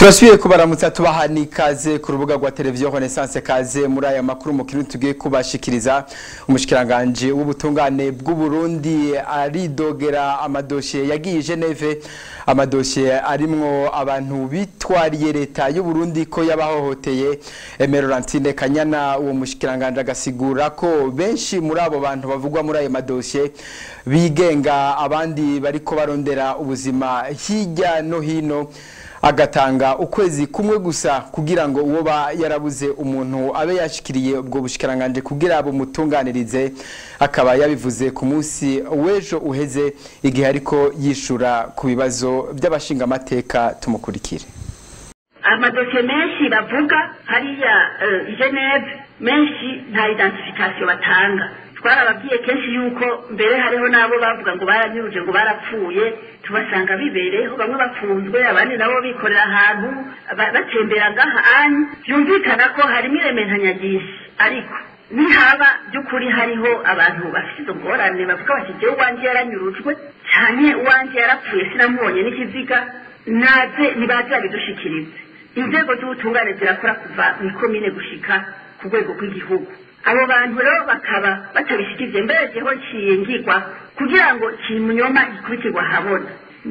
turasubiye kubaramutsa tubaha n'ikaze ku rubuga rwa televiziyo renaissance kaze muri aya makuru mu kintu tugiye kubashikiriza umushikiranganje w'ubutungane bw'u Burundi aridogera amadosiye yagiye Geneve amadosiye arimwo abantu bitwariye leta y'u Burundi ko yabahohoteye Emerantine Kanyana uwo mushikiranganje agasigura ko benshi muri abo bantu bavugwa muri ayo madosiye bigenga abandi bariko barondera ubuzima hirya no hino agatanga ukwezi kumwe gusa kugira ngo uwo ba yarabuze umuntu abe yashikiriye ubwo bushikiranganje kugira bumutunganirize akaba yabivuze ku munsi w'ejo uheze igihe ariko yishura ku bibazo by'abashingamateka tumukurikire amadosiye menshi bavuga hariya geneve menshi nta identification batanga twarababwiye kenshi yuko mbere hariho n'abo bavuga ngo baranyuruje ngo barapfuye tubasanga bibereyeho bamwe bafunzwe abandi nabo bikorera ahantu batembera ngaha anyu byumvikana ko harimo irementanyagishi ariko nihaba by'ukuri hariho abantu bafite izo ngorane bavuga bati jyewe uwanjye yaranyurujwe cyane uwanjye yarapfuye sinamubonye n'ikiziga naze nibaze babidushikirize inzego z'ubutungane zirakora kuva mu ikomine gushika ku rwego rw'igihugu abo bantu rero bakaba batabishyikiye mbere jeho kiyingirwa kugira ngo kimunyoma gikuritirwa habona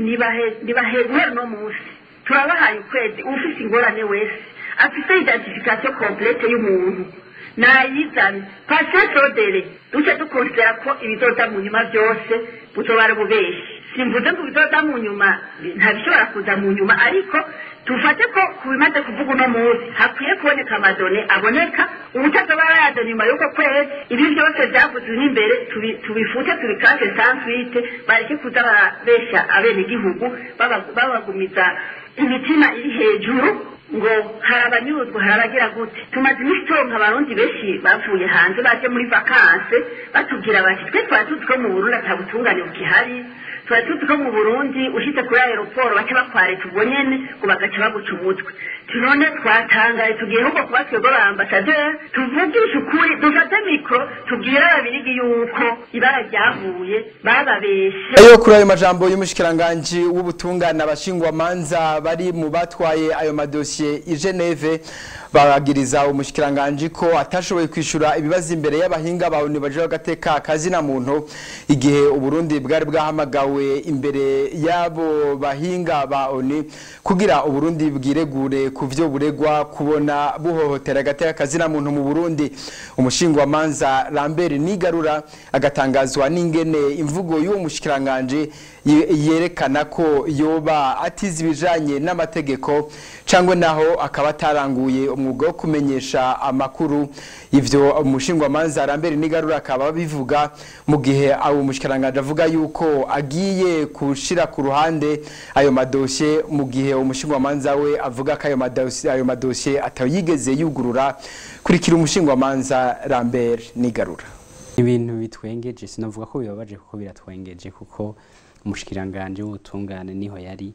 nibahe guhera uno munsi turabahaye ukwezi ufite ingorane wese afite identification complete y'umuntu nayizane pasitrodere duce dukonsidera ko ibizoza mu nyuma byose butobara bubeshi simvuze ngo ibizoza mu nyuma ntabishobora kuza mu nyuma ariko tufate ko ku bimaze kuvuga uno munsi hakwiye kuboneka amadone aboneka ubutazoba yayazana nyuma y'uko kwezi ibi byose byavuzwe n'imbere tubifute tubikase sanswite bareke kuza barabesha abenegihugu babagumiza imitima iri hejuru ngo hari abanyuruzwa hari abagira gute tumaze iminsi turonka abarundi benshi bavuye hanze baje muri vakanse batubwira bati twe twari tuzi ko mu burundi ata butungane bukihari twari tuzi ko mu burundi ushyitse kuri aeroporo baca bakware tubonyene ngo bagaca baguca umutwe none twatangaye tugiye ahubwo kuba twebwe ba ambasaderi tuvugishe ukuri dufate mikoro tubwire ababirigi yuko ibara ryavuye bababeshe ayo kuri ayo majambo y'umushikiranganji w'ubutungane abashingwamanza bari mu batwaye ayo madosiye i Geneve baragiriza umushikiranganji ko atashoboye kwishura ibibazo imbere y'abahinga ba ONU baje bagateka akazi na muntu igihe uburundi bwari bwahamagawe imbere y'abo bahinga ba ONU kugira uburundi bwiregure ku vyo buregwa kubona buhohotera agateka akazi na muntu mu Burundi umushingwamanza Lambert Nigarura agatangazwa n'ingene imvugo y'uwo mushikiranganje yerekana ko yoba atize ibijanye n'amategeko cangwe naho akaba ataranguye umwuga wo kumenyesha amakuru ivyo umushingwamanza Lambert Nigarura akaba bivuga mu gihe abo mushikiranganje avuga yuko agiye kushira ku ruhande ayo madosye mu gihe umushingwamanza we avuga ko ayo madosye ayo madosye atayigeze yugurura kurikira umushingwamanza Lambert Nigarura ibintu bitwengeje sinavuga ko bibabaje kuko biratwengeje kuko umushikiranganje w'ubutungane niho yari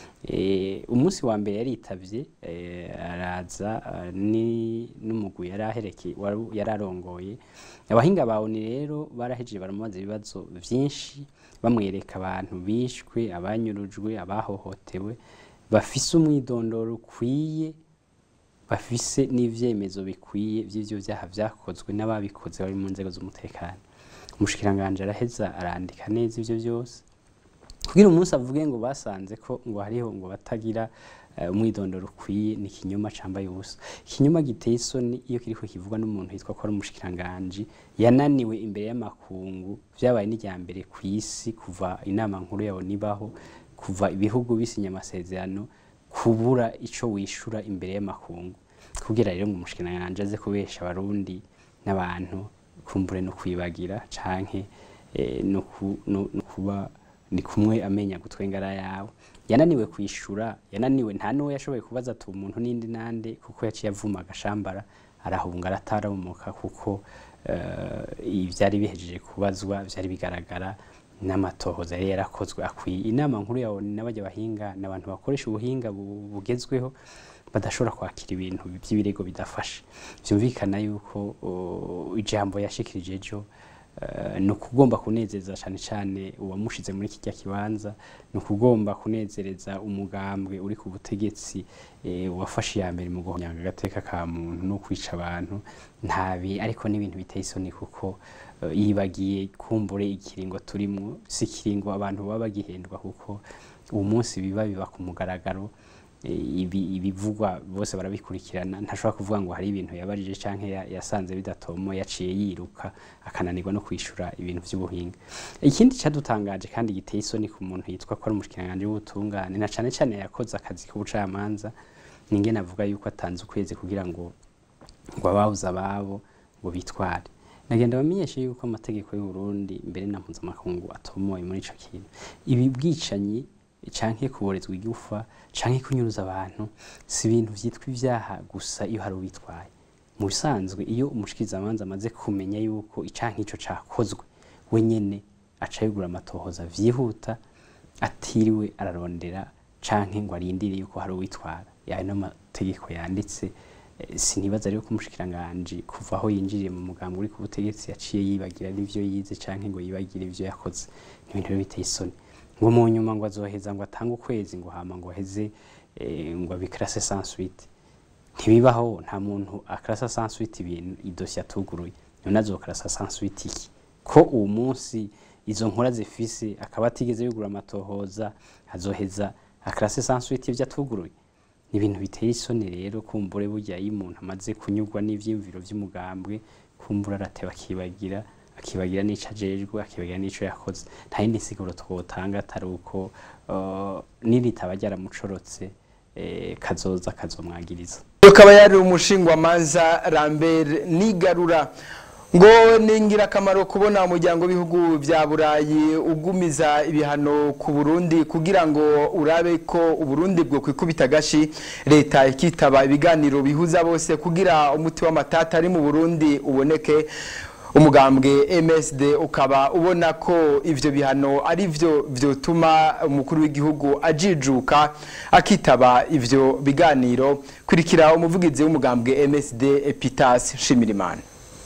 umunsi wa mbere yaritavye araza n'umugwi yari ahereke yari arongoye abahinga bawe ni rero barahejeje baramubaza ibibazo byinshi bamwereka abantu bishwe abanyurujwe abahohotewe bafise umwidondoro ukwiye bafise n'ivyemezo bikwiye vy'ivyo vyaha vyakozwe n'ababikoze bari mu nzego z'umutekano umushikiranganje araheza arandika neza ivyo vyose kugira umunsi avuge ngo basanze ko ngo hariho ngo batagira umwidondoro ukwiye ni ikinyoma cambaye ubusa ikinyoma giteye isoni iyo kiriko kivugwa n'umuntu yitwa ko ari umushikiranganji yananiwe imbere y'amakungu vyabaye n'irya mbere ku isi kuva inama nkuru yawo nibaho kuva ibihugu bisinya amasezerano kubura ico wishura imbere y'amakungu kugira rero ngo umushikiranganji aze kubesha abarundi n'abantu kumbure no kwibagira canke no kuba ni kumwe amenya gutwengara yawe yananiwe kwishura yananiwe nta n'uwo yashoboye kubaza ati umuntu n'indi nande kuko yaciye avuma agashambara arahunga arataramuka kuko ibyari bihejeje kubazwa byari bigaragara n'amatohoza yari yarakozwe akwiye inama nkuru yawe n'abajya bahinga ni abantu bakoresha ubuhinga bugezweho badashobora kwakira ibintu by'ibirego bidafashe byumvikana yuko ijambo yashikirije ejo eh, ni ukugomba kunezeza cyane cyane uwamushize muri kijya kibanza ni ukugomba kunezereza umugambwe uri ku butegetsi eh, wafashe iya mbere mu guhonyanga agateka ka muntu no kwica abantu ntabi ariko n'ibintu biteye isoni kuko eh, yibagiye kumbure ikiringo turimo si ikiringo abantu baba bagihendwa kuko uwo munsi biba biba ku mugaragaro eh, ibi- ibivugwa bose barabikurikirana ntashobora kuvuga ngo hari ibintu yabajije canke ya- yasanze bidatomo yaciye yiruka akananirwa no kwishura ibintu by'ubuhinga ikindi cyadutangaje kandi giteye isoni ku muntu yitwa ko ari umushikiranganji w'ubutungane na cane cane yakoze akazi k'ubucamanza ninge navuga yuko atanze ukwezi kugira ngo ngo ababuze ababo ngo bitware nagenda bamenyeshe yuko amategeko y'u Burundi mbere na mpuzamakungu atomoye muri ico kintu ibi bwicanyi canke kuborezwa igufa canke kunyuruza abantu si ibintu vyitwa ivyaha gusa iyo hari ubitwaye mu bisanzwe iyo umushikirizamanza amaze kumenya yuko icanke ico cakozwe we nyene aca yigura amatohoza vyihuta atiriwe ararondera canke ngo arindire yuko hari uwitwara yayo n'amategeko yanditse Eh, sinibaza rero ko umushikiranganji kuva aho yinjiriye mu mugambi uri ku butegetsi yaciye yibagira n'ivyo yize canke ngo yibagire ivyo yakoze ni ibintu rero biteye isoni ngo mu nyuma ngo azoheza ngo atange ukwezi ngo hama ngo aheze eh, ngo abikrase sans suite ntibibaho nta muntu akarasa sans suite ibintu idosiye atuguruye none azokarasa sans suite iki ko uwo munsi izo nkora zifise akaba atigeze yugura amatohoza azoheza akarase sans suite ivyo atuguruye ni ibintu biteye isoni rero kumbure burya iyo umuntu amaze kunyurwa n'ivyiyumviro vy'umugambwe kumbura arateba akibagira akibagira n'ico ajejwe akibagira n'ico yakoze nta yindi nsiguro twotanga atari uko uh, niritaba ryaramucorotse eh, kazoza kazomwagiriza akaba yari umushingwamanza Lambert Nigarura ngo ni ingirakamaro kubona umuryango w'ibihugu bya burayi ugumiza ibihano ku burundi kugira ngo urabe ko uburundi bwo kwikubita agashi leta ikitaba ibiganiro bihuza bose kugira umuti w'amatata ari mu burundi uboneke umugambwe MSD ukaba ubona ko ivyo bihano ari vyo vyotuma umukuru w'igihugu ajijuka akitaba ivyo biganiro kurikira umuvugizi w'umugambwe MSD Epitas Shimirimana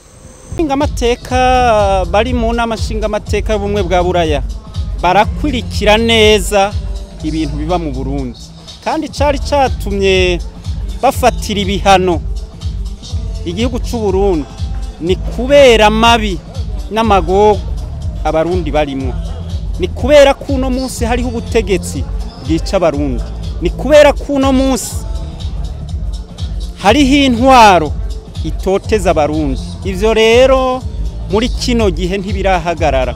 amateka bari mu nama nshingamateka y'ubumwe bwa buraya barakurikira neza ibintu biba mu burundi kandi cyari cyatumye bafatira ibihano igihugu cy'u Burundi ni kubera amabi n'amagogo abarundi barimo ni kubera ko uno munsi hariho ubutegetsi bwica abarundi ni kubera ko uno munsi hariho intwaro itoteza abarundi ivyo rero muri kino gihe ntibirahagarara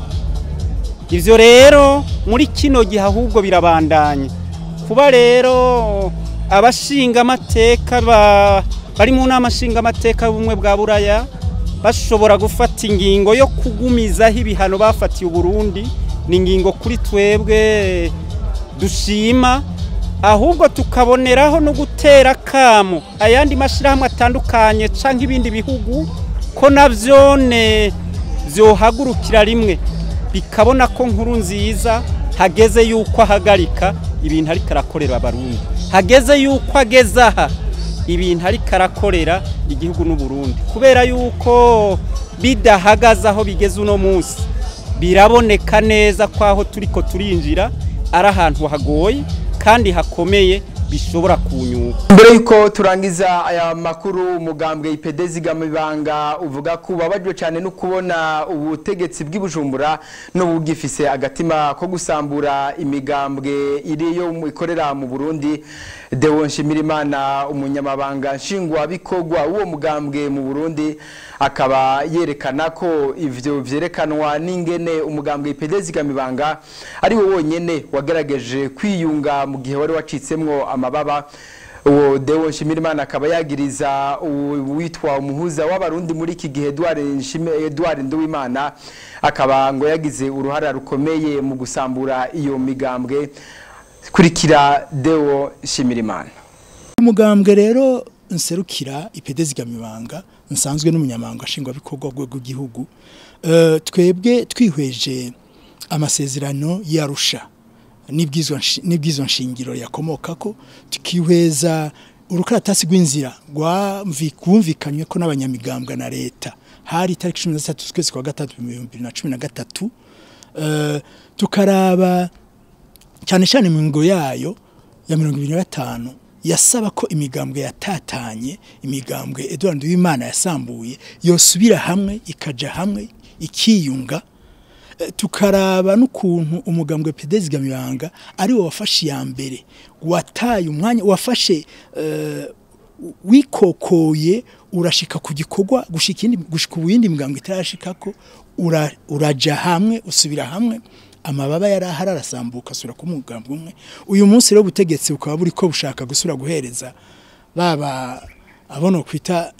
ivyo rero muri kino gihe ahubwo birabandanya kuba rero abashinga amateka bari mu nama nshinga amateka y'ubumwe bwa buraya bashobora gufata ingingo yo kugumizaho ibihano bafatiye uburundi ni ingingo kuri twebwe dushima ahubwo tukaboneraho no gutera kamo ayandi mashyirahamwe atandukanye cyangwa ibindi bihugu ko nabyone byohagurukira rimwe bikabona ko nkuru nziza hageze yuko ahagarika ibintu ariko arakorera abarundi hageze yuko ageze aha ibintu ariko arakorera igihugu n'uburundi kubera yuko bidahagaze aho bigeze uno munsi biraboneka neza ko aho turi ko turinjira ari ahantu hagoye kandi hakomeye bishobora kunyuka mbere yuko turangiza aya makuru umugambwe ipede zigamibanga uvuga ko ubabajwe cyane no kubona ubutegetsi bw'ibujumbura n'ubugifise agatima ko gusambura imigambwe iri yo ikorera mu Burundi Deo Nshimirimana umunyamabanga nshingwabikorwa w'uwo mugambwe mu Burundi akaba yerekana ko ivyo vyerekanwa n'ingene umugambwe ipede zigamibanga ari wo wonyene wagerageje kwiyunga mu gihe wari wacitsemwo amababa uwo Deo Nshimirimana akaba yagiriza uwitwa umuhuza w'abarundi muri iki gihe Edouard Nduwimana akaba ngo yagize uruhara rukomeye mu gusambura iyo migambwe kurikira Deo Nshimirimana umugambwe rero nserukira ipede zigamibanga nsanzwe n'umunyamabanga nshingwabikorwa rw'igihugu twebwe twihweje amasezerano yarusha n'ibwizo nshingiro yakomoka ko tukihweza urukaratasi rw'inzira rwumvikanywe ko n'abanyamigambwe na leta hari itariki cumi na zitatu z'ukwezi kwa gatatu mu bihumbi bibiri na cumi na gatatu Eh, tukaraba cyane cyane mu ngo yayo ya mirongo ibiri na gatanu yasaba ko imigambwe yatatanye imigambwe Edouard Uwimana yasambuye yosubira hamwe ikaja hamwe ikiyunga Eh, tukaraba n'ukuntu umugambwe Pedezi Gamibanga ari wo wafashe ya mbere wataye umwanya wafashe eh, wikokoye urashika ku gikorwa gushika indi gushika ubindi migambwe itarashikako ura, uraja hamwe usubira hamwe amababa yari ahari arasambuka asubira ku mugambwe umwe uyu munsi rero ubutegetsi bukaba buri ko bushaka gusubira guhereza baba abono kwita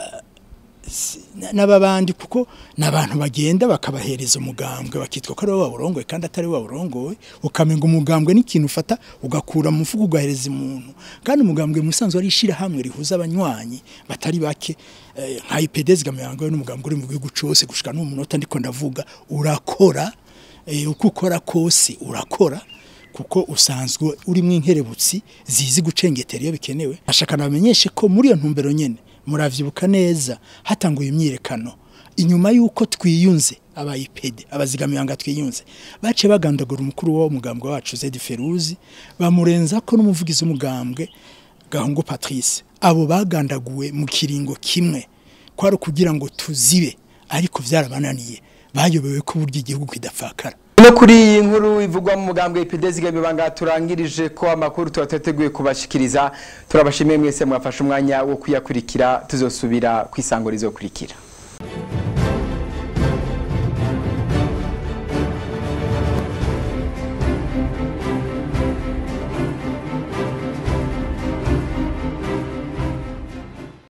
n'ababandi kuko n'abantu bagenda bakabahereza umugambwe bakitwa ko ari wowe wawurongoye kandi atari wowe wawurongoye ukamenga umugambwe n'ikintu ufata ugakura mu mufuka ugahereza umuntu kandi umugambwe mu isanzwe ari ishyirahamwe rihuza abanywanyi batari bake eh, nka IPDS gamyango n'umugambwe uri mu gihugu cyose gushika no mu munota ndiko ndavuga urakora eh, uko ukora kose urakora kuko usanzwe urimo inkerebutsi zizi gucengetera iyo bikenewe ashaka nabamenyeshe ko muri iyo ntumbero nyene muravyibuka neza hatanguye imyirekano inyuma yuko twiyunze abayipede abazigamiyanga twiyunze bace bagandagura umukuru wa mugambwe wacu Zedi Feruzi bamurenza ko n'umuvugizi w'umugambwe Gahungu Patrice abo bagandaguwe mu kiringo kimwe kwari kugira ngo tuzibe ariko vyarabananiye bayobewe ko burya igihugu kidapfakara no kuri iyi nkuru ivugwa mu mugambwe ipidezi gamibanga turangirije ko amakuru tuba twateguye kubashikiriza turabashimiye mwese mwafashe umwanya wo kuyakurikira tuzosubira ku isango rizokurikira